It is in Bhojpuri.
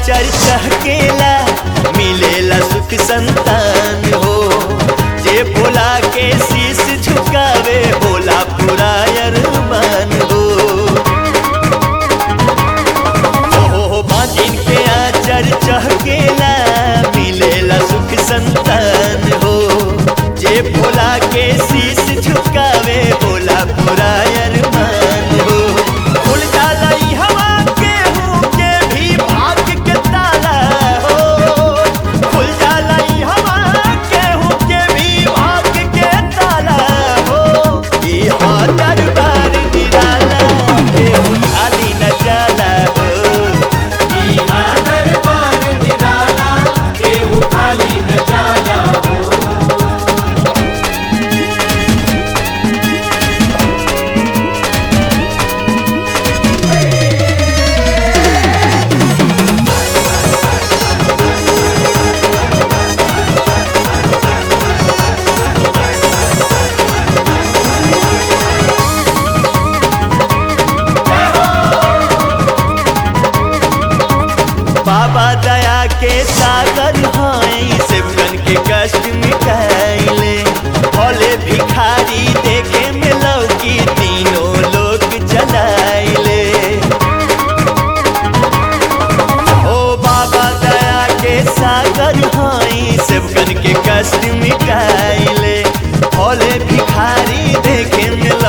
आचर चहकेला मिलेला सुख संतान हो जे भोला के शीश झुकावे भोला पूरा अरमान हो हो हो बाजिन के आचर चहकेला मिलेला सुख संतान हो जे भोला के शीश झुकावे भोला पूरा अरमान हो खुल जाला ई हवा के हूँ के भी भाग के ताला हो खुल जाला ई हवा के हूँ के भी भाग के ताला हो ई हा दरबार निराला के हूँ खाली न जाला हो दरबार निराला केहू खाली न जाला हो बाबा दया के सागर हाई सेवकन के कष्ट मिटाइले भोले भिखारी देखे में लौकी तीनों लोग चलाइले ओ बाबा दया के सागर हाई सेवकन के कष्ट मिटाइले भोले भिखारी देखे में